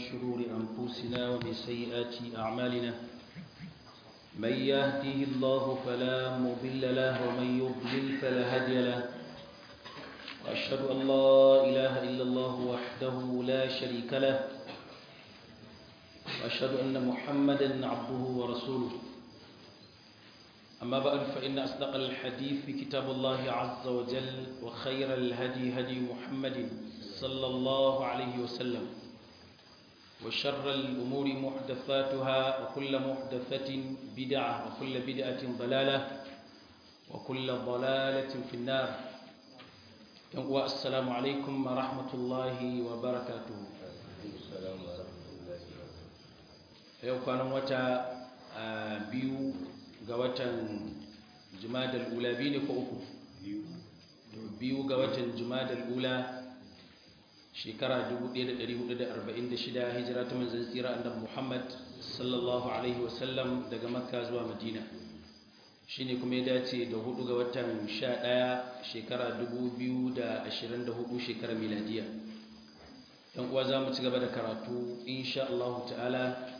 شرور أنفسنا ومن سيئات أعمالنا من يهده الله فلا مضل له ومن يضلل فلا هادي له وأشهد أن لا إله إلا الله وحده لا شريك له وأشهد أن محمدا عبده ورسوله أما بعد فإن أصدق الحديث في كتاب الله عز وجل وخير الهدي هدي محمد صلى الله عليه وسلم وشر الأمور محدثاتها وكل محدثة بدعة وكل بدعة ضلالة وكل ضلالة في النار والسلام عليكم ورحمة الله وبركاته yau kwanan wata biyu ga watan jumadal ula biyu ne ko uku biyu ga watan jumadal ula shekara 1446 hijira ta manzan tsira annabi Muhammad sallallahu alaihi wasallam daga Makka zuwa Madina shine kuma ya dace da hudu ga watan 11 shekara 2024 shekara miladiya yan uwa zamu ci gaba da karatu insha Allah ta'ala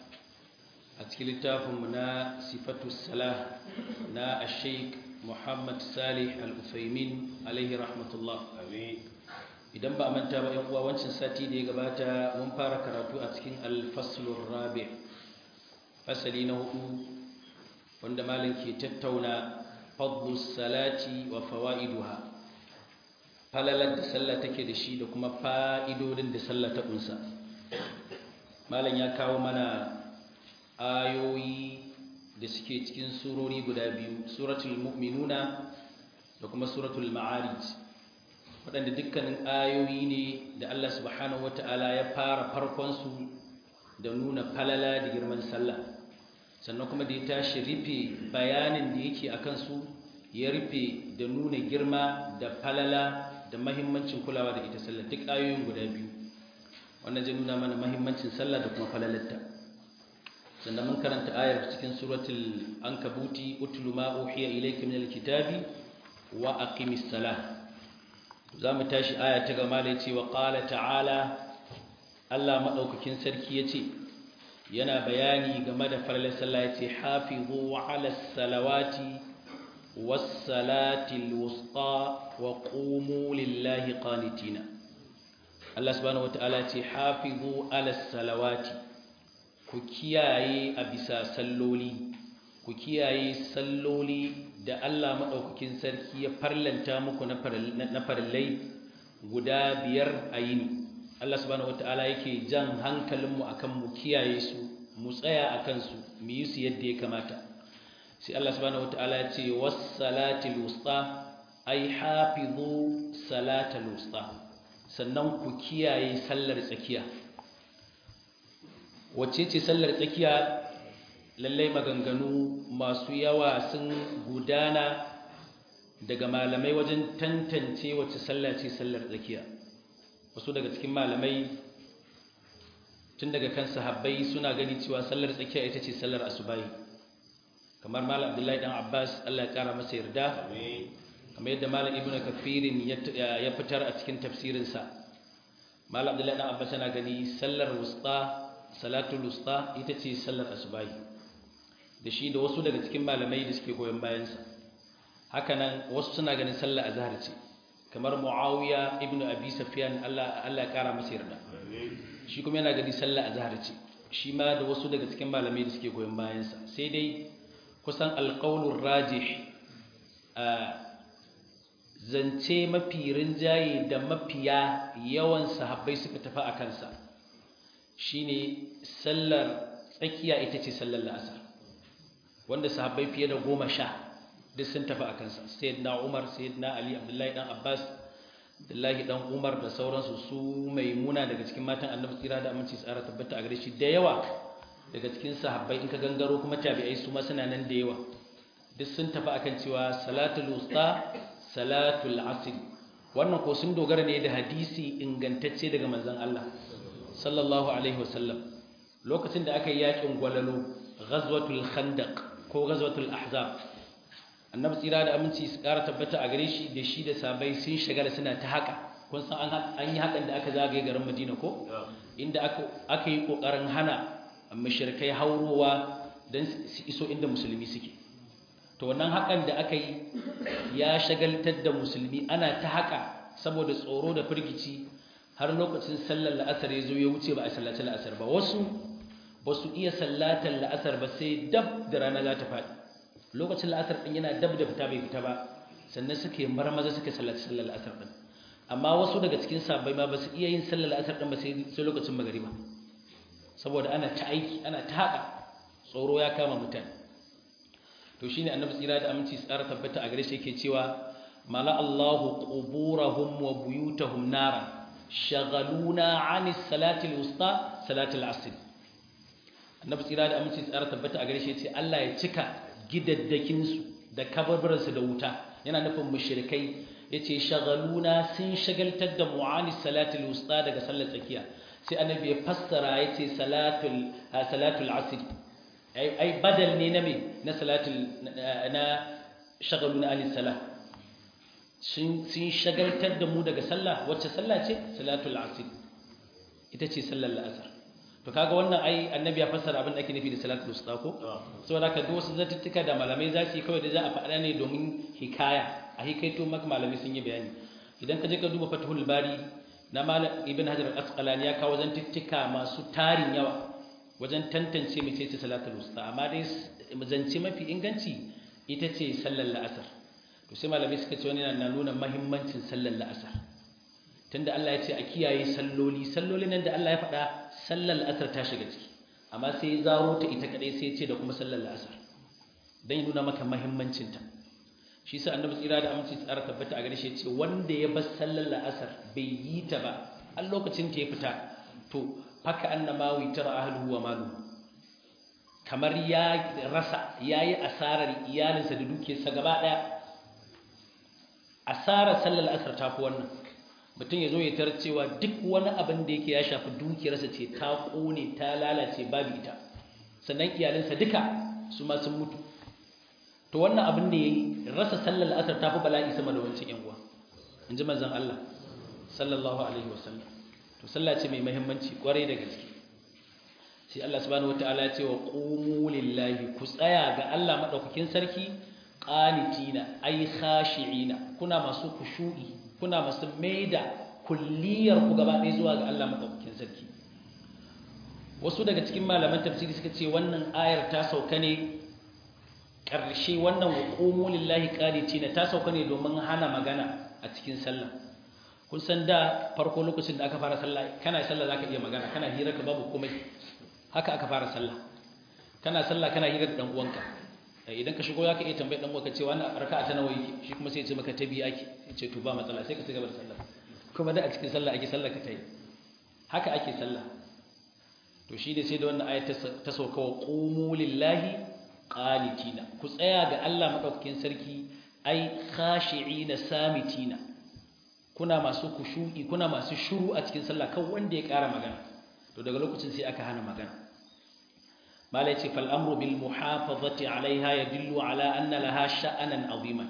a cikin littafinmu na sifatu salah na Sheikh Muhammad Salih Al-Uthaymin alaihi rahmatullah amin idan ba a manta ba uwa wancan sati da ya gabata mun fara karatu a cikin alfaslun rabi fasali na hudu wanda malin ke tattauna fadlus salati wa fawa'iduha falalar da sallah take da shi da kuma fa'idodin da sallah ta kunsa malin ya kawo mana ayoyi da suke cikin surori guda biyu suratul mu'minuna da kuma suratul ma'arij waɗanda dukkanin ayoyi ne da Allah subhanahu wata'ala ya fara farkonsu da nuna falala da girman sallah sannan kuma da ya tashi rufe bayanin da yake a kansu ya rufe da nuna girma da falala da mahimmancin kulawa da ita sallah duk ayoyin guda biyu wannan zai nuna mana mahimmancin sallah da kuma falalarta sannan mun karanta ayar cikin suratul ankabuti utlu ma uhiya ilayka min alkitabi wa aqimis salah za mu tashi aya ta gama da ce wa ƙala ta'ala Allah maɗaukakin sarki ya ce yana bayani game da farlar sallah ya ce hafizu wa ala salawati wassalatil wusta wa qumu lillahi qanitina Allah subhanahu wata'ala ce hafizu ala salawati ku kiyaye a bisa salloli ku kiyaye salloli da Allah maɗaukakin sarki ya farlanta muku na farillai guda biyar a yini Allah subhanahu wata'ala yake jan hankalinmu akan mu kiyaye su mu tsaya a kansu mu yi su yadda ya kamata sai Allah subhanahu wata'ala ya ce wassalatil wusta ai hafizu salatal wusta sannan ku kiyaye sallar tsakiya wacce ce sallar tsakiya lallai maganganu masu yawa sun gudana daga malamai wajen tantance wacce sallah ce sallar tsakiya wasu daga cikin malamai tun daga kan sahabbai suna gani cewa sallar tsakiya ita ce sallar asubahi kamar malam abdullahi dan abbas allah ya kara masa yarda kamar yadda malam ibnu kafirin ya fitar a cikin tafsirinsa malam abdullahi dan abbas yana gani sallar wusta salatul wusta ita ce sallar asubahi da shi da wasu daga cikin malamai da suke goyon bayansa hakanan wasu suna ganin sallah azhar ce kamar muawiya ibnu abi sufyan Allah Allah ya kara masa yarda shi kuma yana gani sallah azhar ce shi ma da wasu daga cikin malamai da suke goyon bayansa sai dai kusan alqaulur rajih zance mafi rinjaye da mafiya yawan sahabbai suka tafi a kansa shine sallar tsakiya ita ce sallar la'asar wanda sahabbai fiye da goma sha duk sun tafi a kansa sayyidina umar sayyidina ali abdullahi dan abbas abdullahi dan umar da sauransu su maimuna daga cikin matan annabi tsira da aminci tsara tabbata a gare shi da yawa daga cikin sahabbai in ka gangaro kuma tabi'ai su ma suna nan da yawa duk sun tafi akan cewa salatul wusta salatul asr wannan ko sun dogara ne da hadisi ingantacce daga manzon Allah sallallahu alaihi wasallam lokacin da aka yi yakin gwalalo ghazwatul khandaq ko ghazwatul ahzab annabi tsira da aminci su ƙara tabbata a gare shi da shi da sabai sun shagala suna ta haka kun san an yi hakan da aka zagaye garin Madina ko inda aka yi kokarin hana mushrikai haurowa don su iso inda musulmi suke to wannan hakan da aka yi ya shagaltar da musulmi ana ta haka saboda tsoro da firgici har lokacin sallar la'asar ya zo ya wuce ba a sallaci la'asar ba wasu ba su iya sallatar la'asar ba sai dab da rana za ta faɗi lokacin la'asar ɗin yana dab da fita bai fita ba sannan suke marmaza suke sallaci sallar la'asar ɗin amma wasu daga cikin sabbai ma ba su iya yin sallar la'asar ɗin ba sai lokacin magariba saboda ana ta aiki ana ta haƙa tsoro ya kama mutane to shine annabi tsira da aminci tsara tabbata a gare shi yake cewa mala Allahu quburahum wa buyutahum nara shagaluna 'ani salati al-wusta salati al-'asr annabi tsira da aminci tsara tabbata a gare shi yace Allah ya cika gidaddakin su da kabarbaran su da wuta yana nufin mushrikai yace shagaluna sun shagaltar da mu'ani salati al-wusta daga sallar tsakiya sai annabi ya fassara yace salatul salatul 'asr ai badal ne na me na salatul na shagalun anis salah sun shagaltar da mu daga sallah wacce sallah ce salatul asr ita ce sallar la'asar to kaga wannan ai annabi ya fassara abin da ake nufi da salatul usta ko saboda haka duk wasu zatuttuka da malamai za su yi kawai da za a faɗa ne domin hikaya a hikaito maka malamai sun yi bayani idan ka je ka duba fathul bari na malam ibn hajar al-asqalani ya kawo zantuttuka masu tarin yawa wajen tantance mai ce salatul usta amma dai zance mafi inganci ita ce sallar la'asar to sai malamai suka ce wani na nuna mahimmancin sallar la'asar tunda Allah ya ce a kiyaye salloli salloli nan da Allah ya faɗa sallar la'asar ta shiga ciki amma sai ya zaro ta ita kadai sai ya ce da kuma sallar la'asar dan nuna maka mahimmancin ta shi sa annabi tsira da aminci tsara tabbata a gare shi ce wanda ya bar sallar la'asar bai yi ta ba a lokacin ta ya fita to haka annama witar ahluhu wa malu kamar ya rasa yayi asarar iyalinsa da dukiyarsa gaba daya asarar sallar asar ta fi wannan mutum ya zo ya tar cewa duk wani abin da yake ya shafi dukiyarsa ce ta kone ta lalace babu ita sannan iyalinsa duka su ma sun mutu to wannan abin da yayi rasa sallar asar ta fi bala'i sama da wancan yan uwa in ji manzon Allah sallallahu alaihi wasallam to sallah ce mai muhimmanci kwarai da gaske sai Allah subhanahu wataala ya ce wa qumu lillahi ku tsaya ga Allah madaukakin sarki qanitina ay khashi'ina kuna masu kushu'i kuna masu maida kulliyar ku gaba ɗaya zuwa ga Allah madaukakin sarki wasu daga cikin malaman tafsiri suka ce wannan ayar ta sauka ne ƙarshe wannan wa qumu lillahi qanitina ta sauka ne domin hana magana a cikin sallah kun san da farko lokacin da aka fara sallah kana sallah zaka iya magana kana hira ka babu komai haka aka fara sallah kana sallah kana hira da dan uwanka idan ka shigo zaka iya tambayar dan uwanka cewa wannan raka'a ta nawa yake shi kuma sai ya ce maka ta biyu ake ya ce to ba matsala sai ka ci gaba da sallah kuma da a cikin sallah ake sallah ka tayi haka ake sallah to shi ne sai da wannan ayat ta sauka wa qumu lillahi qanitina ku tsaya ga Allah madaukakin sarki ai khashi'ina samitina kuna masu kushu'i kuna masu shuru a cikin sallah kan wanda ya ƙara magana to daga lokacin sai aka hana magana mala yace fal amru bil muhafazati alaiha yadullu ala anna laha sha'anan aziman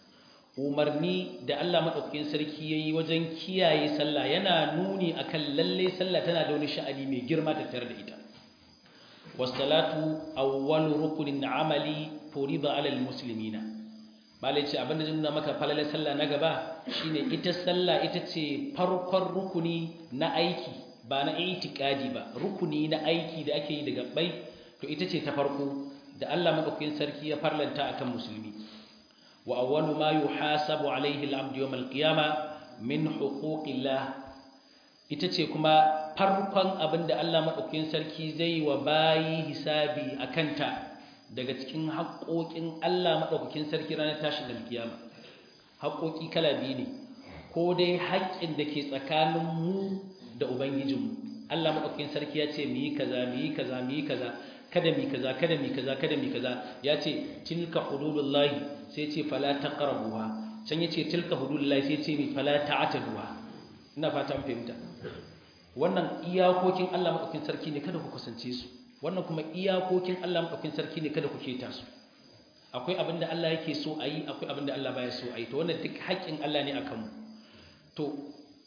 umarni da Allah madaukakin sarki yayi wajen kiyaye sallah yana nuni akan lalle sallah tana da wani sha'ani mai girma tattare da ita was-salatu awwalu rukunin amali furida ala al-muslimina malai ce abinda zai nuna maka falalar sallah na gaba shine ita sallah ita ce farkon rukuni na aiki ba na itikadi ba rukuni na aiki da ake yi daga bai to ita ce ta farko da Allah madaukakin sarki ya farlanta akan musulmi wa awwalu ma yuhasabu alaihi al-abdu yawm al-qiyama min huquqillah ita ce kuma farkon abinda Allah madaukakin sarki zai wa bayi hisabi akanta daga cikin haƙoƙin Allah maɗaukakin sarki ranar tashin alkiyama haƙoƙi kala biyu ne ko dai haƙƙin da ke tsakanin mu da ubangijinmu Allah maɗaukakin sarki ya ce mu yi kaza mu yi kaza mu yi kaza kada mi kaza kada mi kaza kada mi kaza ya ce tilka hududullahi sai ce fala taqrabuha can ya ce tilka hududullahi sai ce mi fala ta'taduha ina fata mun fahimta wannan iyakokin Allah maɗaukakin sarki ne kada ku kusance su wannan kuma iyakokin Allah maɗaukin sarki ne kada ku keta su akwai abin da Allah yake so a yi akwai abin da Allah baya so a yi to wannan duk haƙƙin Allah ne a kanmu to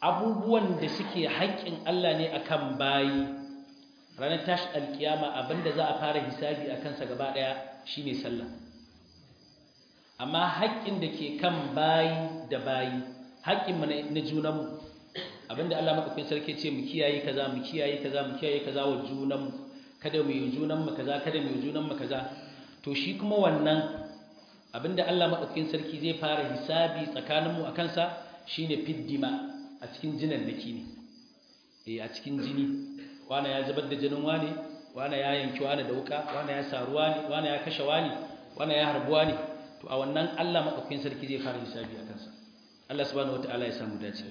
abubuwan da suke haƙƙin Allah ne akan bayi ranar tashi alkiyama abinda za a fara hisabi a kansa gaba ɗaya shine sallah amma haƙƙin da ke kan bayi da bayi haƙƙin mu na junanmu abinda Allah madaukakin sarki ce mu kiyaye kaza mu kiyaye kaza mu kiyaye kaza wa junanmu kada mu yi junanmu kaza kada mu yi junanmu kaza to shi kuma wannan abinda Allah madaukakin sarki zai fara hisabi tsakaninmu akan sa shine fiddima a cikin jinan dake ne eh a cikin jini wani ya zubar da jinin wani wani ya yanki wani da wuka wani ya saru wani wani ya kashe wani wani ya harbu wani to a wannan Allah madaukakin sarki zai fara hisabi akan sa Allah subhanahu wataala ya samu dace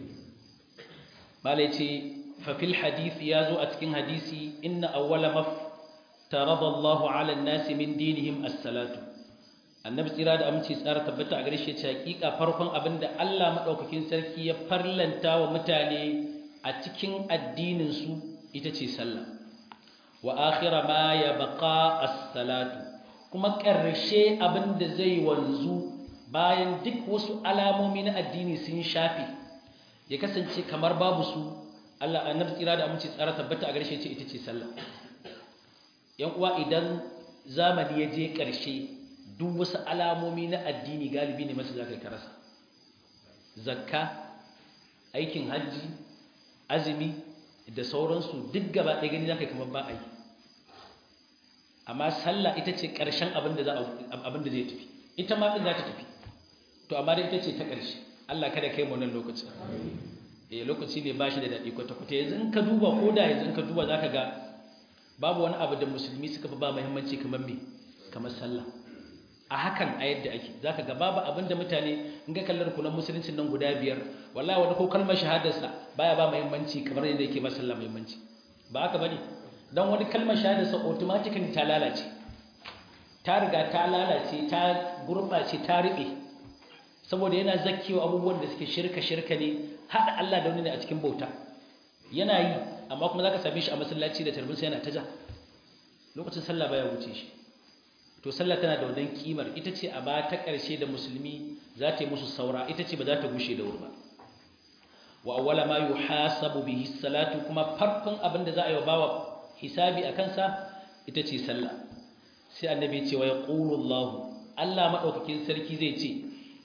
malai ce fa fil hadith ya zo a cikin hadisi inna awwala maf tarada Allah ala an-nasi min dinihim as-salatu annabi tsira da aminci tsara tabbata a gare shi ce hakika farkon abinda Allah madaukakin sarki ya farlanta wa mutane a cikin addinin su ita ce sallah wa akhira ma yabqa as-salatu kuma ƙarshe abinda zai wanzu bayan duk wasu alamomi na addini sun shafe ya kasance kamar babu su Allah annabi tsira da aminci tsara tabbata a gare shi ce ita ce sallah yan uwa idan zamani ya je ƙarshe duk wasu alamomi na addini galibi ne masu zaka karasa zakka aikin hajji azumi da sauransu duk gaba ɗaya gani zaka kamar ba a yi amma sallah ita ce ƙarshen abin da zai tafi ita ma ɗin za ta tafi to amma dai ita ce ta ƙarshe Allah kada kai mu nan lokacin eh lokaci ne ba shi da daɗi kwata-kwata yanzu in ka duba ko da yanzu in ka duba za ka ga babu wani abu da musulmi suka fi ba muhimmanci kamar me kamar sallah a hakan a yadda ake za ka ga babu abin da mutane in ga kallar kunan musuluncin nan guda biyar wallahi wani ko kalmar shahadarsa baya ba muhimmanci kamar yadda yake ba sallah muhimmanci ba haka bane dan wani kalmar shahadarsa automatically ta lalace ta riga ta lalace ta gurɓace ta riɓe saboda yana zakkewa abubuwan da suke shirka shirka ne haɗa Allah da wani ne a cikin bauta yana yi amma kuma za ka same shi a masallaci da tarbinsa yana ta ja lokacin sallah baya wuce shi to sallah tana da wannan kimar ita ce a ba ta ƙarshe da musulmi za ta yi musu saura ita ce ba za ta gushe da wuri ba wa awwala ma yuhasabu bihi salatu kuma farkon abin da za a yi wa bawa hisabi a kansa ita ce sallah sai annabi ya ce wa yaqulu Allah Allah madaukakin sarki zai ce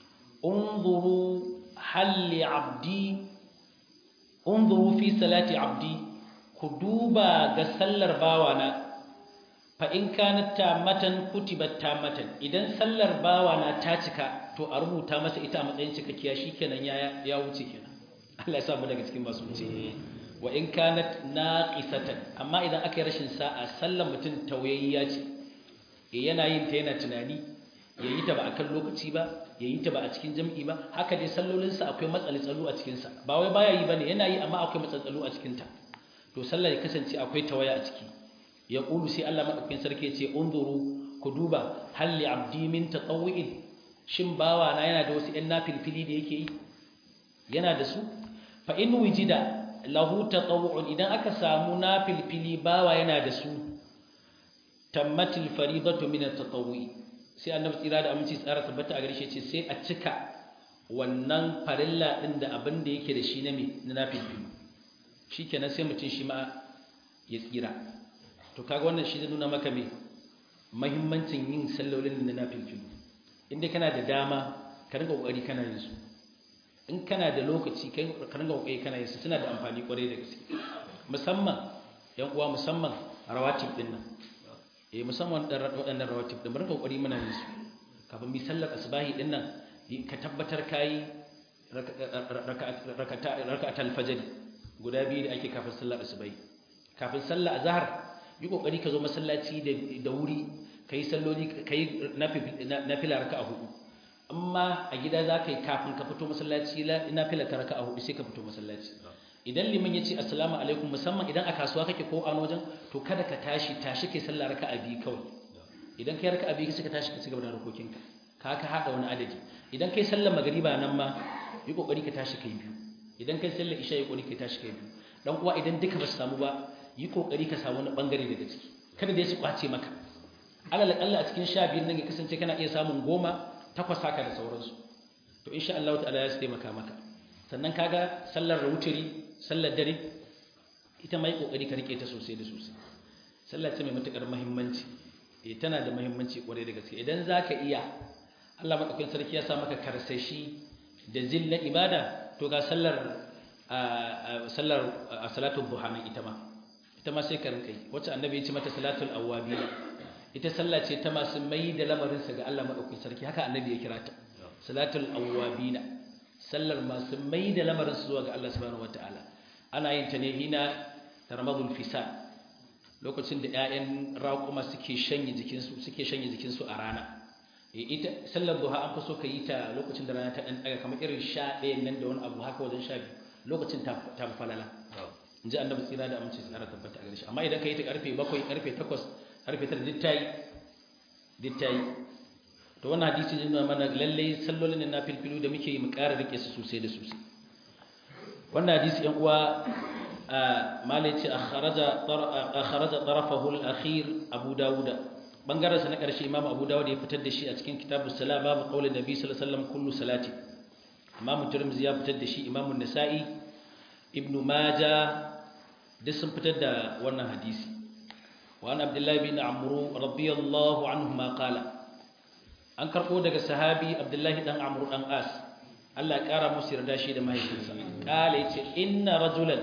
unzuru hal li abdi unzuru fi salati abdi ku duba ga sallar bawana fa in kanat tamatan kutibat tamatan idan sallar bawana ta cika to a rubuta masa ita a matsayin cikakkiya shikenan ya ya wuce kenan Allah ya sa mu daga cikin masu wuce wa in kanat naqisatan amma idan aka yi rashin sa'a sallar mutum tawayayya ce yana yin ta yana tunani yayi ta ba akan lokaci ba yayi ta ba a cikin jam'i ba haka dai sallolinsa akwai matsaltsalu a cikin sa ba wai baya yi bane yana yi amma akwai matsaltsalu a cikin ta to sallar ya kasance akwai tawaya a ciki ya qulu sai Allah madaukakin sarki ya ce unzuru ku duba hal li abdi min tatawwu'in shin bawa na yana da wasu ɗan nafilfili da yake yi yana da su fa in wujida lahu tatawwu'un idan aka samu nafilfili bawa yana da su tammatil faridatu min at-tatawwu'i sai annabi tsira da aminci tsara tabbata a gare shi ce sai a cika wannan farilla din da abin da yake da shi na me na nafilfili shikenan sai mutum shi ma ya tsira to kaga wannan shi zai nuna maka me muhimmancin yin sallolin na nafilfili inda kana da dama ka rinka kokari kana yin su in kana da lokaci kai ka rinka kokari kana yin su suna da amfani kwarai da gaske musamman yan uwa musamman rawatib din nan eh musamman waɗannan rawatib din rinka kokari muna yin su kafin mi sallar asbahi din nan ka tabbatar kai raka'atul fajr guda biyu da ake kafin sallar asbahi kafin sallar azhar yi kokari ka zo masallaci da wuri kai salloli kai nafila raka'a hudu amma a gida za ka yi kafin ka fito masallaci nafila ta raka'a hudu sai ka fito masallaci idan liman ya ce assalamu alaikum musamman idan a kasuwa kake ko a wajen to kada ka tashi tashi kai sallah raka'a biyu kawai idan kai raka'a biyu sai ka tashi ka cigaba da harkokinka ka ka hada wani adadi idan kai sallar magariba nan ma yi kokari ka tashi kai biyu idan kai sallar isha yi kokari ka tashi kai biyu dan uwa idan duka ba su samu ba yi kokari ka samu wani bangare daga ciki kada dai su kwace maka alal akalla a cikin sha biyun nan ya kasance kana iya samun goma takwas haka da sauransu to insha Allah ta'ala ya su taimaka maka sannan kaga sallar wuturi sallar dare ita mai kokari ka rike ta sosai da sosai sallar ce mai matukar muhimmanci eh tana da muhimmanci kwarai da gaske idan zaka iya Allah madaukakin sarki ya sa maka karsashi da zilla ibada to ga sallar sallar salatu duha nan ita ma ita ma sai ka rinka yi wacce annabi ya ce mata salatul awwabi ita sallah ce ta masu mai da lamarin sa ga Allah madaukakin sarki haka annabi ya kira ta salatul awwabina sallar masu mai da lamarin su zuwa ga Allah subhanahu wataala ana yin ta ne hina tarmadul fisan lokacin da ƴaƴan raƙuma suke shanye jikinsu suke shanye jikinsu a rana ita sallar duha an fi so ka yi ta lokacin da rana ta ɗan ɗaga kamar irin sha ɗaya nan da wani abu haka wajen sha biyu lokacin ta fi falala in ji annabi tsira da amince tsara tabbata a gare shi amma idan ka yi ta karfe bakwai karfe takwas karfe tara duk ta yi duk ta yi to wannan hadisi ne nuna mana lallai sallolin na filfilu da muke yi mu ƙara rike su sosai da sosai wannan hadisi yan uwa malai ce akharaja tarafahu al-akhir abu dawuda bangarensa na ƙarshe imam abu dawud ya fitar da shi a cikin kitabus salam babu qaulin nabi sallallahu alaihi wasallam kullu salati imam tirmidhi ya fitar da shi imam an-nasa'i ibn majah duk sun fitar da wannan hadisi wa an abdullahi bin amru radiyallahu anhu ma qala an karbo daga sahabi abdullahi dan amru dan as Allah ya kara musu yarda shi da mahaifinsa qala yace inna rajulan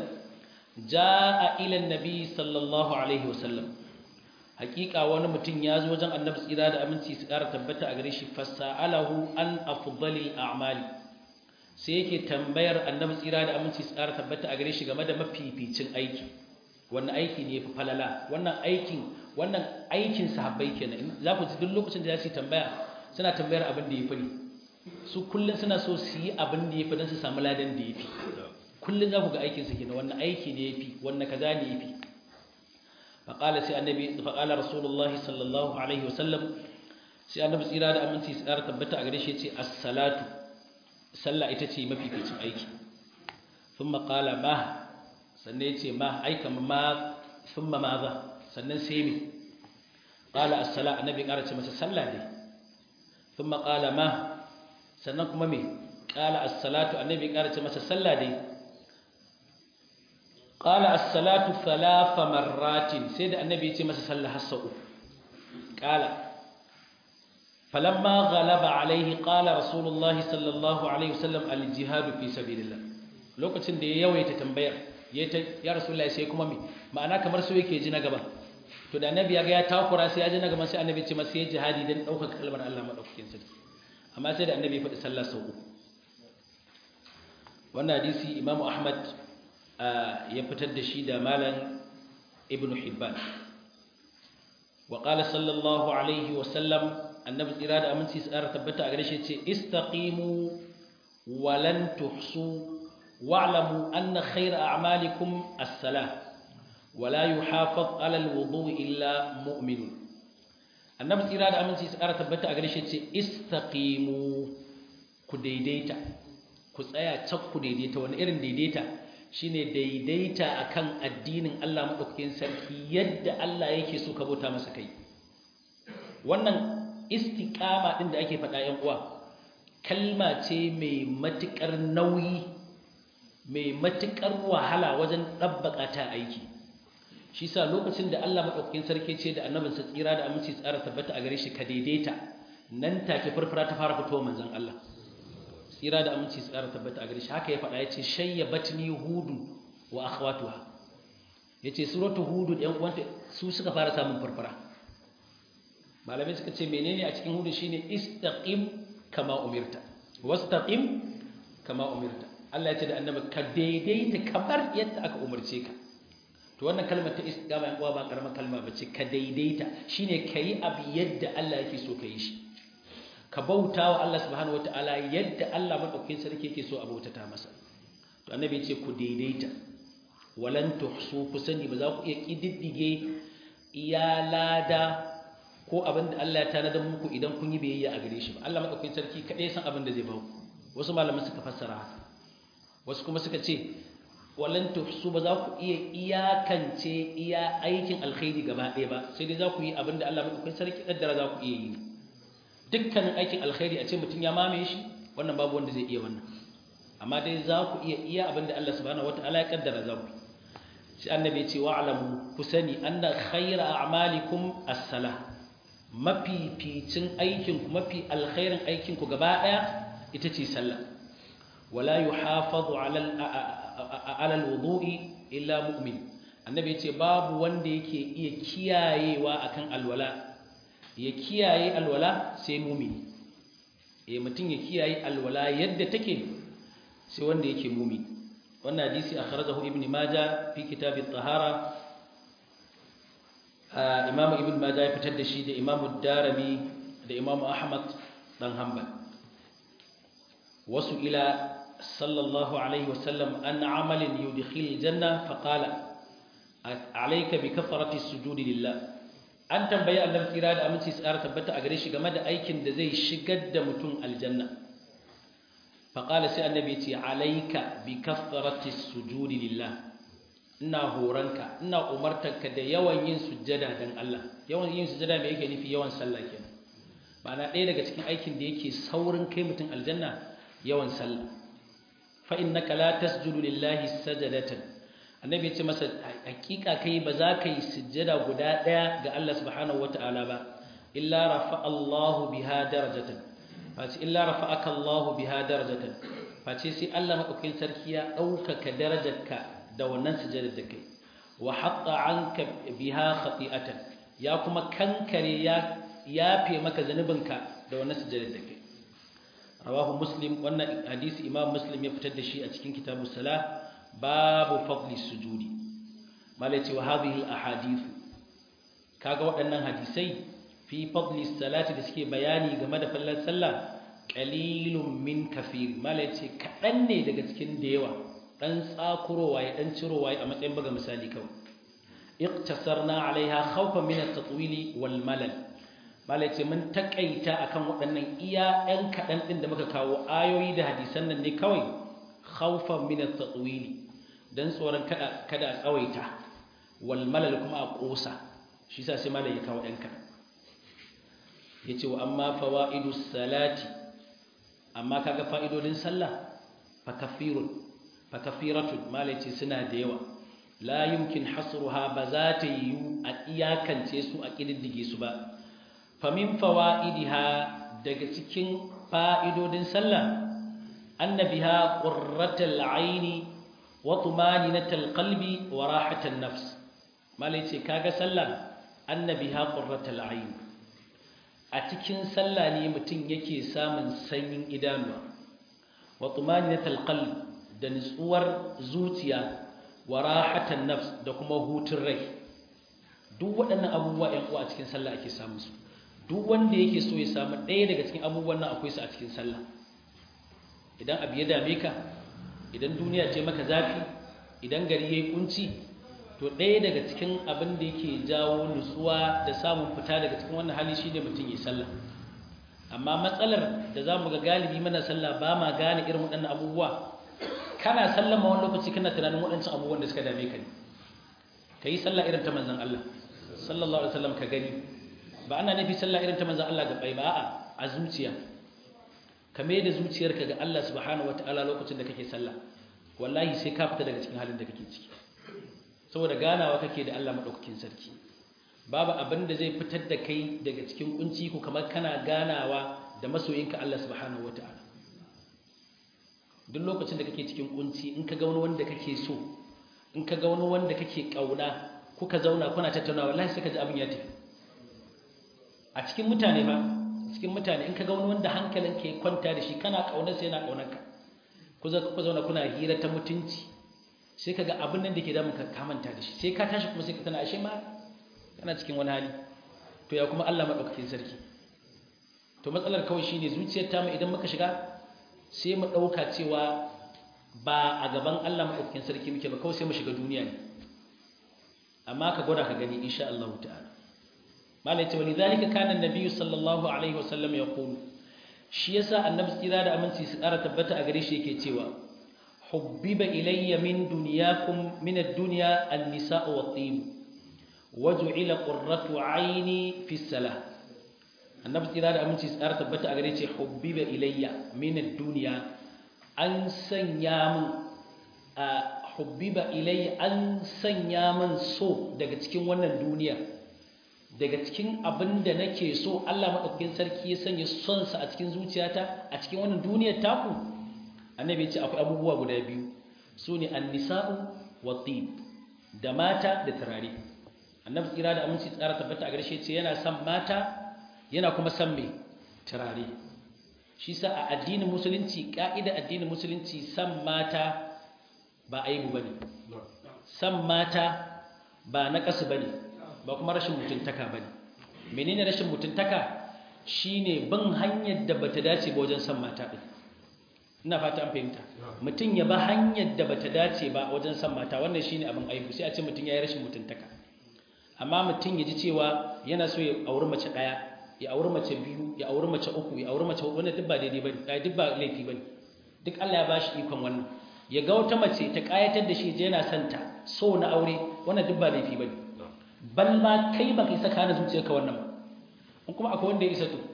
jaa ila an-nabi sallallahu alaihi wasallam hakika wani mutum ya zo wajen annabi tsira da aminci su ƙara tabbata a gare shi fasa'alahu an afdalil a'mali sai yake tambayar annabi tsira da aminci su ƙara tabbata a gare shi game da mafificin aiki wannan aiki ne fi falala wannan aikin wannan aikin sahabbai kenan za ku ji duk lokacin da za su yi tambaya suna tambayar abin da ya fi ne su kullum suna so su yi abin da ya fi don su samu ladan da ya fi kullum za ku ga aikinsa kenan wannan aiki ne ya fi wannan kaza ne ya fi فقال سي النبي فقال رسول الله صلى الله عليه وسلم سي النبي tsira da aminci tsara tabbata a gare shi yace as-salatu sallah ita ce mafificin aiki thumma qala ma sannan yace ma aika ma thumma maza sannan sai me qala as-sala annabi ƙara ce masa sallah dai thumma qala ma sannan kuma me qala as-salatu annabi ƙara ce masa sallah dai قال الصلاة ثلاث مرات سيد النبي يتي مسا صلى حسو قال فلما غلب عليه قال رسول الله صلى الله عليه وسلم الجهاد في سبيل الله lokacin da ya yawaita tambayar ya rasulullahi sai kuma me ma'ana kamar so yake ji na gaba to da annabi ya ga ya takura sai ya ji na gaba sai annabi ce masa ya jihadi dan daukar kalmar Allah madaukakin sarki amma sai da annabi ya faɗi sallah sau uku wannan hadisi imamu ahmad ya fitar da shi da malan ibn hibban wa qala sallallahu alaihi wa sallam annabi tsira da aminci tsara tabbata a gare shi ce istaqimu wa lan tuhsu wa'lamu anna khayra a'malikum as-salah wa la yuhafiz 'ala al-wudu' illa mu'min annabi tsira da aminci tsara tabbata a gare shi ce istaqimu ku daidaita ku tsaya cak ku daidaita wani irin daidaita shine daidaita akan addinin Allah madaukakin sarki yadda Allah yake so ka bauta masa kai wannan istiqama din da ake faɗa ƴan uwa kalma ce mai matukar nauyi mai matukar wahala wajen dabbaka ta aiki shi sa lokacin da Allah madaukakin sarki ce da annabinsa tsira da aminci tsara tabbata a gare shi ka daidaita nan take farfara ta fara fitowa manzon Allah tsira da aminci su ƙara tabbata a gare shi haka ya faɗa ya ce shayya batni hudu wa akhwatuha ya ce suratu hudu ɗan uwanta su suka fara samun farfara malamai suka ce menene a cikin hudu shine istaqim kama umirta wastaqim kama umirta Allah ya ce da annabi ka daidaita kamar yadda aka umarce ka to wannan kalmar ta istiqama yan uwa ba karamar kalma bace ka daidaita shine kayi abu yadda Allah yake so ka yi shi ka bauta wa Allah subhanahu ta'ala yadda Allah madaukakin sarki yake so a bautata masa to annabi ce ku daidaita walan tuhsu ku sani ba za ku iya kididdige iya lada ko abin da Allah ya tanadar muku idan kun yi biyayya a gare shi ba Allah madaukakin sarki kadai san abin da zai ba ku wasu malaman suka fassara haka wasu kuma suka ce walan tuhsu ba za ku iya iyakance iya aikin alkhairi gaba ɗaya ba sai dai za ku yi abin da Allah madaukakin sarki kaddara za ku iya yi dukkanin aikin alkhairi a ce mutum ya mamaye shi wannan babu wanda zai iya wannan amma dai za ku iya iya abin da Allah subhanahu wataala ya kaddara za ku sai annabi ya ce wa'lamu ku sani anna khayra a'malikum as-salah mafificin aikin ku mafi alkhairin aikin ku gaba daya ita ce sallah wala yuhafazu ala ala al-wudu'i illa mu'min annabi ya ce babu wanda yake iya kiyayewa akan alwala ya kiyaye alwala sai mumini eh mutum ya kiyaye alwala yadda take sai wanda yake mumini wannan hadisi akhrajahu ibn majah fi kitab at-tahara imam ibn majah ya fitar da shi da imam ad-darimi da imam ahmad dan hanbal wasu ila sallallahu alaihi wasallam an amalin yudkhil janna faqala alayka bi kafarati sujudi lillah an tambayi annabi tsira da aminci tsara tabbata a gare shi game da aikin da zai shigar da mutum aljanna faƙala sai annabi ce alaika bi kafarati sujudi lillah ina horanka ina umartanka da yawan yin sujjada dan Allah yawan yin sujjada me yake nufi yawan sallah kenan ma'ana ɗaya daga cikin aikin da yake saurin kai mutum aljanna yawan sallah fa innaka la tasjudu lillahi sajadatan annabi ya ce masa hakika kai ba za ka yi sujjada guda ɗaya ga Allah subhanahu wata'ala ba illa rafa Allahu biha darajatan face illa rafa'aka Allahu biha darajatan face sai Allah madaukakin sarki ya ɗaukaka darajarka da wannan sujjadar da kai wa hatta anka biha khati'atan ya kuma kankare ya yafe maka zanubinka da wannan sujjadar da kai rawahu muslim wannan hadisi imam muslim ya fitar da shi a cikin kitabus salah babu fadli sujudi malai ce wa hadhihi al-ahadith kaga waɗannan hadisai fi fadli salati da suke bayani game da fallar sallah qalilun min kafir malai ce kaɗan ne daga cikin da yawa dan tsakurowa ya dan cirowa a matsayin buga misali kawai iqtasarna alaiha khawfan min at-tatwili wal malal malai ce mun takaita akan waɗannan iya ɗan kaɗan ɗin da muka kawo ayoyi da hadisan nan ne kawai khawfan min at-tatwili dan tsoron kada kada a tsawaita wal malal kuma a kosa shi yasa sai malai ya kawo ɗan kaɗan yace wa amma fawaidu salati amma kaga fa'idodin sallah fa kafirun fa kafiratun malai ce suna da yawa la yumkin hasruha ba za ta yiwu a iyakance su a kididdige su ba famin fawa'idiha daga cikin fa'idodin sallah annabiha qurratul aini wa tumaninatul qalbi wa rahatul nafs malai ce kaga sallah annabiha qurratul aini a cikin sallah ne mutum yake samun sanyin idanuwa wa tumaninatul qalbi da nutsuwar zuciya wa rahatul nafs da kuma hutun rai duk waɗannan abubuwa ƴan uwa a cikin sallah ake samu su duk wanda yake so ya samu ɗaya daga cikin abubuwan nan akwai su a cikin sallah idan abu ya dame ka idan duniya ce maka zafi idan gari ya yi kunci to ɗaya daga cikin abin da yake jawo nutsuwa da samun fita daga cikin wannan hali shine mutum ya sallah amma matsalar da za mu ga galibi mana sallah ba ma gane irin waɗannan abubuwa kana sallah ma wani lokaci kana tunanin waɗancan abubuwan da suka dame ka ne ka yi sallah irin ta manzon Allah sallallahu alaihi wasallam ka gani ba ana nufi sallah irin ta manzon Allah ga bai ba a'a a zuciya ka mai da zuciyarka ga Allah subhanahu wataala lokacin da kake sallah wallahi sai ka fita daga cikin halin da kake ciki saboda ganawa kake da Allah madaukakin sarki babu abin da zai fitar da kai daga cikin kunci ko kamar kana ganawa da masoyinka Allah subhanahu wataala duk lokacin da kake cikin kunci in ka ga wani wanda kake so in ka ga wani wanda kake kauna kuka zauna kuna tattaunawa wallahi sai ka ji abin ya tafi a cikin mutane ba cikin mutane in ka ga wani wanda hankalin ke kwanta da shi kana kaunar sai yana kaunar ka ku za ku zauna kuna hira ta mutunci sai ka ga abin nan da ke damun ka kamanta da shi sai ka tashi kuma sai ka tana ashe ma kana cikin wani hali to ya kuma Allah madaukakin sarki to matsalar kawai shine zuciyar ta mu idan muka shiga sai mu dauka cewa ba a gaban Allah madaukakin sarki muke ba kawai sai mu shiga duniya ne amma ka gwada ka gani insha Allah ta'ala malai ce walidhalika kana annabi sallallahu alaihi wasallam yaqulu shi yasa annabi tsira da aminci su ƙara tabbata a gare shi yake cewa hubbiba ilayya min dunyakum min ad-dunya an-nisa'u wat-tib waj'ila qurratu 'ayni fi salah annabi tsira da aminci su ƙara tabbata a gare shi hubbiba ilayya min ad-dunya an sanya min a hubbiba ilayya an sanya min so daga cikin wannan duniya daga cikin abin da nake so Allah maɗaukakin sarki ya sanya sonsa a cikin zuciyata a cikin wannan duniyar taku annabi ya ce akwai abubuwa guda biyu su ne annisa'u wa tib da mata da turare annabi tsira da aminci tsara tabbata a garshe ce yana son mata yana kuma son mai turare shi sa a addinin musulunci ka'ida addinin musulunci son mata ba aibu bane son mata ba na kasu bane ba kuma rashin mutuntaka ba ne menene rashin mutuntaka shine bin hanyar da bata dace ba wajen son mata ɗin ina fata an fahimta mutum ya ba hanyar da bata dace ba wajen son mata wannan shine abin aibu sai a ce mutum ya yi rashin mutuntaka amma mutum ya ji cewa yana so ya auri mace ɗaya ya auri mace biyu ya auri mace uku ya auri mace huɗu wannan duk ba daidai bane duk ba laifi bane duk Allah ya bashi ikon wannan ya ga wata mace ta kayatar da shi je yana santa so na aure wannan duk ba laifi bane bal ma kai baka isa kana zuciyarka wannan ba in kuma akwai wanda ya isa to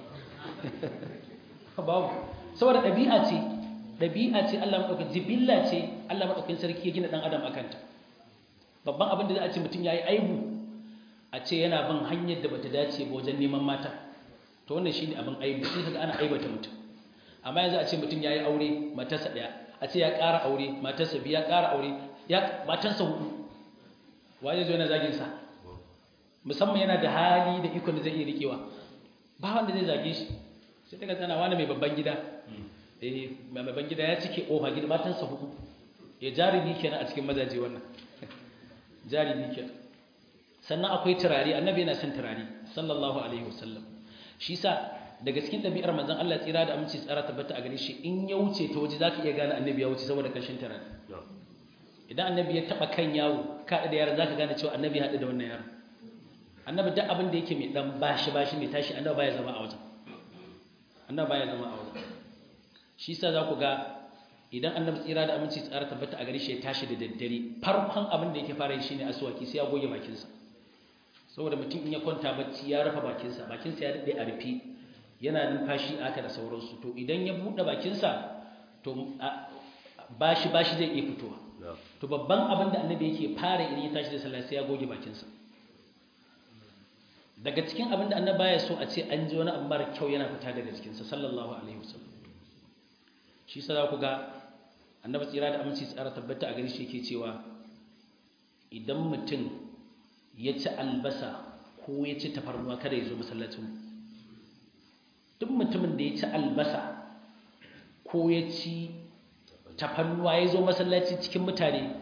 babu saboda ɗabi'a ce ɗabi'a ce Allah madaukakin jibilla ce Allah madaukakin sarki ya gina dan adam akan ta babban abin da za a ce mutum yayi aibu a ce yana bin hanyar da bata dace ba wajen neman mata to wannan shine abin aibu sai kaga ana aibata mutum amma yanzu a ce mutum yayi aure matarsa daya a ce ya ƙara aure matarsa biya ƙara aure ya matarsa hudu waje zo yana zagin sa musamman yana da hali da ikon da zai iya rikewa ba wanda zai zage shi sai daga tsana wani mai babban gida eh mai babban gida ya cike kofa gida matansa hudu ya jarumi kenan a cikin mazaje wannan jarumi kenan sannan akwai turare annabi yana son turare sallallahu alaihi wasallam shi sa daga cikin ɗabi'ar manzon Allah tsira da aminci tsara tabbata a gare shi in ya wuce ta waje zaka iya gane annabi ya wuce saboda kashin turare idan annabi ya taba kan yawo kaɗa da yaron zaka gane cewa annabi haɗu da wannan yaron annabi duk abin da yake mai dan bashi bashi mai tashi annabi baya zama a wajen annabi baya zama a wajen shi yasa za ku ga idan annabi tsira da aminci tsara tabbata a gare shi ya tashi da daddare farkon abin da yake fara yi shine aswaki sai ya goge bakinsa saboda mutum in ya kwanta bacci ya rufe bakinsa bakinsa ya daɗe a rufe yana numfashi aka da sauransu to idan ya buɗe bakinsa to bashi bashi zai iya fitowa to babban abin da annabi yake fara idan ya tashi da sallah sai ya goge bakinsa daga cikin abin da annabi baya so a ce an ji wani abu mara kyau yana fita daga cikinsa sallallahu alaihi wasallam shi sa za ku ga annabi tsira da aminci tsara tabbata a gari shi yake cewa idan mutum ya ci albasa ko ya ci tafarnuwa kada ya zo masallacin duk mutumin da ya ci albasa ko ya ci tafannuwa ya zo masallaci cikin mutane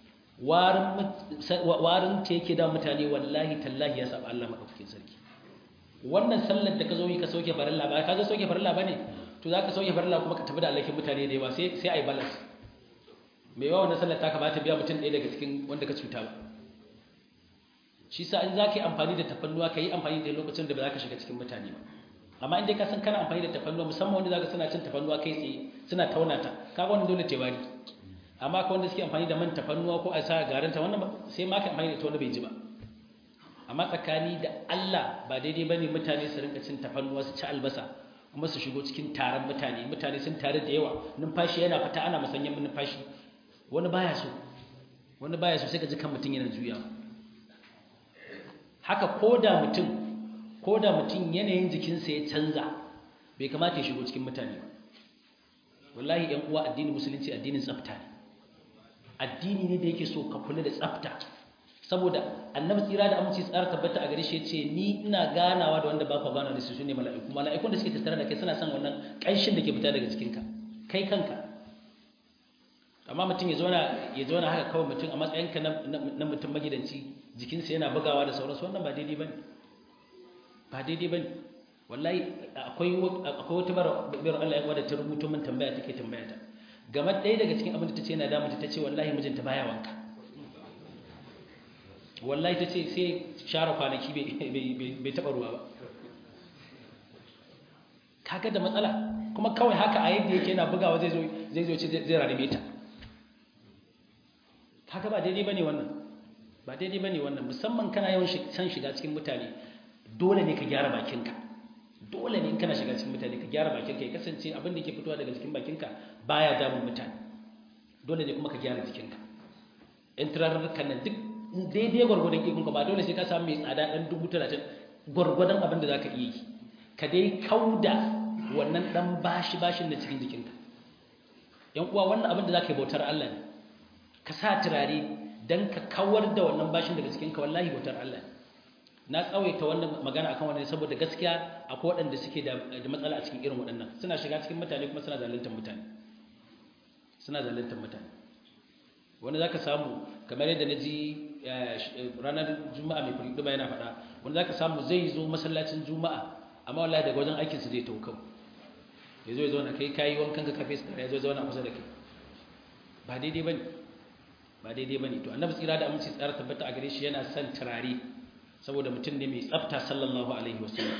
warin ta yake da mutane wallahi tallahi ya saba Allah maɗaukakin sarki wannan sallar da ka zo yi ka sauke farilla ba ka zo sauke farilla ba ne to za ka sauke farilla kuma ka tafi da alakin mutane da yawa sai a yi balas mai yawa wannan sallar ta kamata biya mutum ɗaya daga cikin wanda ka cuta ba shi sa in za ka yi amfani da tafannuwa ka yi amfani da lokacin da ba za ka shiga cikin mutane ba amma in dai ka san kana amfani da tafannuwa musamman wanda zaka suna cin tafannuwa kai tsaye suna tauna ta kaga wannan dole ta bari amma ka wanda suke amfani da man tafannuwa ko a sa garin ta wannan sai ma ka amfani da ta wanda bai ji ba amma tsakani da Allah ba daidai bane mutane su rinka cin tafannuwa su ci albasa kuma su shigo cikin taron mutane mutane sun tare da yawa numfashi yana fita ana musanyen numfashi wani baya so wani baya so sai ka ji kan mutum yana juyawa haka koda mutum ko da mutum yanayin jikinsa ya canza bai kamata ya shigo cikin mutane ba wallahi yan uwa addinin musulunci addinin tsafta ne addini ne da yake so ka kula da tsafta saboda annabi tsira da aminci tsara tabbata a gare shi yace ni ina ganawa da wanda ba ka ganawa da su sune mala'iku mala'ikun da suke tattare da kai suna son wannan kanshin da ke fita daga jikinka kai kanka amma mutum ya zauna ya zauna haka kawai mutum a matsayinka na mutum magidanci jikinsa yana bugawa da sauransu wannan ba daidai bane ba daidai ba ne wallahi akwai wata bayar Allah ya wadda ta rubuto min tambaya take tambaya ta game ɗaya daga cikin abin da ta ce yana damunta ta ce wallahi mijinta baya wanka wallahi ta ce sai share kwanaki bai taɓa ruwa ba kaga da matsala kuma kawai haka a yadda yake yana bugawa zai zo zai zo ce zai rarrabe ta kaga ba daidai bane wannan ba daidai bane wannan musamman kana yawan san shiga cikin mutane dole ne ka gyara bakinka dole ne in kana shiga cikin mutane ka gyara bakinka ya kasance abin da ke fitowa daga cikin bakinka baya damun mutane dole ne kuma ka gyara jikinka in turarurrukan nan duk daidai gwargwadon ikonka ba dole sai ka samu mai tsada ɗan dubu talatin gwargwadon abin da za ka iya yi ka dai kauda wannan ɗan bashi bashin da cikin jikinka yan uwa wannan abin da za ka yi bautar Allah ne ka sa turare don ka kawar da wannan bashin daga cikinka wallahi bautar Allah ne na tsawaita wannan magana akan wannan saboda gaskiya akwai waɗanda suke da matsala a cikin irin waɗannan suna shiga cikin mutane kuma suna zaluntar mutane suna zaluntar mutane wani zaka samu kamar yadda naji ranar juma'a mai furi duba yana faɗa wani zaka samu zai zo masallacin juma'a amma wallahi daga wajen aikin su zai taukau ya zo ya zo na kai kayi wankan ka kafe su ya zo zauna kusa da kai ba daidai bane ba daidai bane to annabi tsira da aminci tsara tabbata a gare shi yana son turare saboda mutum ne mai tsafta sallallahu alaihi wasallam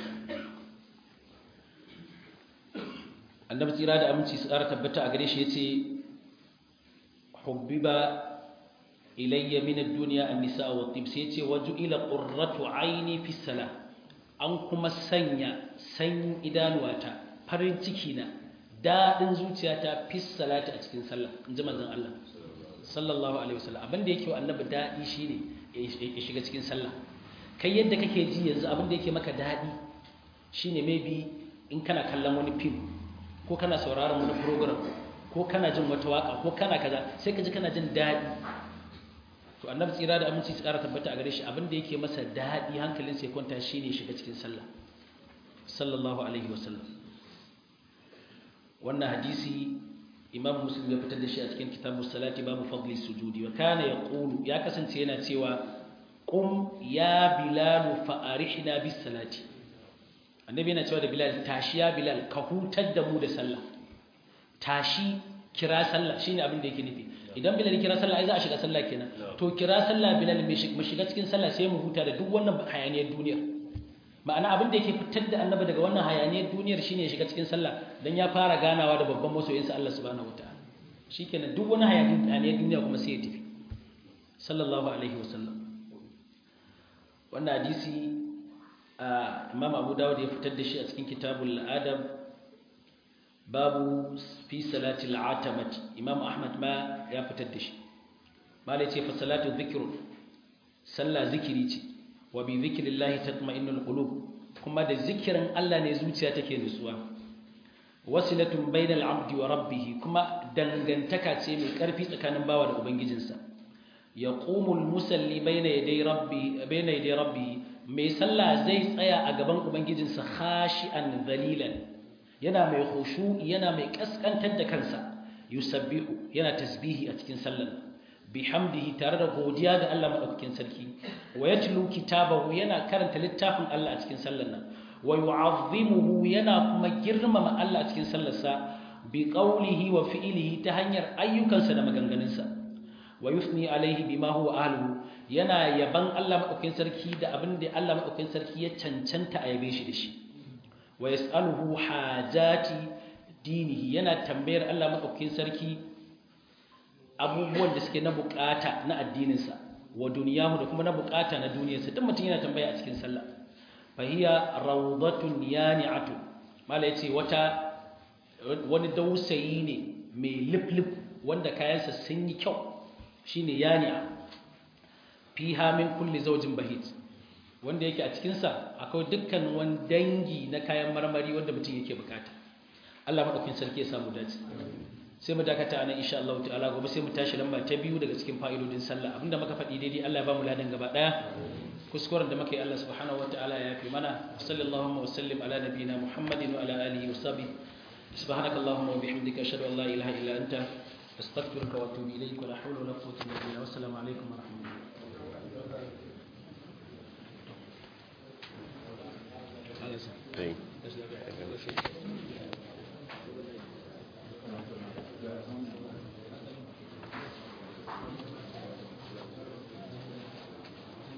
annabi tsira da aminci su ƙara tabbata a gare shi yace hubbiba ilayya min ad-dunya an-nisa wa tib sai yace waj'ila qurratu aini fi salah an kuma sanya san idanuwata farin ciki na dadin zuciyata fi salati a cikin sallah inji manzon Allah sallallahu alaihi wasallam abinda yake wa annabi dadi shine ya shiga cikin sallah kai yadda kake ji yanzu abin da yake maka daɗi shine maybe in kana kallon wani film ko kana sauraron wani program ko kana jin wata waka ko kana kaza sai ka ji kana jin daɗi to annabi tsira da aminci su ƙara tabbata a gare shi abin da yake masa daɗi hankalin sai kwanta shine shiga cikin sallah sallallahu alaihi wasallam wannan hadisi imam muslim ya fitar da shi a cikin kitabus salati babu fadli sujudi wa kana yaqulu ya kasance yana cewa qum ya bilal fa'arihna bis salati annabi yana cewa da bilal tashi ya bilal ka hutar da mu da sallah tashi kira sallah shine abin da yake nufi idan bilal kira sallah ai za a shiga sallah kenan to kira sallah bilal mu shiga cikin sallah sai mu huta da duk wannan hayaniyar duniyar ma'ana abin da yake fitar da annabi daga wannan hayaniyar duniyar shine ya shiga cikin sallah dan ya fara ganawa da babban masoyinsa Allah subhanahu wataala shikenan duk wani hayaniyar duniya kuma sai ya tafi sallallahu alaihi wasallam wannan hadisi imam abu dawud ya fitar da shi a cikin kitabul adab babu fi salatil atamati imam ahmad ma ya fitar da shi malai ce fa salatu dhikr sallah zikiri ce wa bi zikrillahi tatma'innul qulub kuma da zikirin Allah ne zuciya take nutsuwa wasilatun bainal abdi wa rabbih kuma dangantaka ce mai karfi tsakanin bawa da ubangijinsa yaqumul musalli baina yaday rabbi baina yaday rabbi mai sallah zai tsaya a gaban ubangijinsa khashi'an dhalilan yana mai khushu'i yana mai kaskantar da kansa yusabbihu yana tasbihi a cikin sallar bihamdihi tare da godiya ga Allah madaukakin sarki wa yatlu kitabahu yana karanta littafin Allah a cikin sallar nan wa yu'azzimuhu yana kuma girmama Allah a cikin sallarsa bi qawlihi wa fi'lihi ta hanyar ayyukansa da maganganunsa wa yusni alaihi bima huwa ahluhu yana yaban Allah madaukakin sarki da abin da Allah madaukakin sarki ya cancanta a yabe shi da shi wa yas'aluhu hajati dinihi yana tambayar Allah madaukakin sarki abubuwan da suke na bukata na addininsa wa duniyahu da kuma na bukata na duniyarsa duk mutum yana tambaya a cikin sallah fa hiya rawdatun yani'atu mala yace wata wani dausayi ne mai liflif wanda kayansa sun yi kyau shine yani'a fiha min kulli zawjin bahit wanda yake a cikin sa akwai dukkan wani dangi na kayan marmari wanda mutum yake bukata Allah madaukakin sarki ya samu dace sai mu dakata anan insha Allah ta'ala gobe sai mu tashi lamba ta biyu daga cikin fa'idodin sallah abinda muka faɗi daidai Allah ya ba mu ladan gaba daya kuskuren da muka yi Allah subhanahu wataala ya yafi mana sallallahu wa sallim ala nabiyyina Muhammadin wa ala alihi wa sahbihi subhanakallahumma wa bihamdika ashhadu an la ilaha illa anta astaghfiruka wa atubu ilayk wa la hawla wa la quwwata illa billah wa assalamu alaikum wa rahmatullahi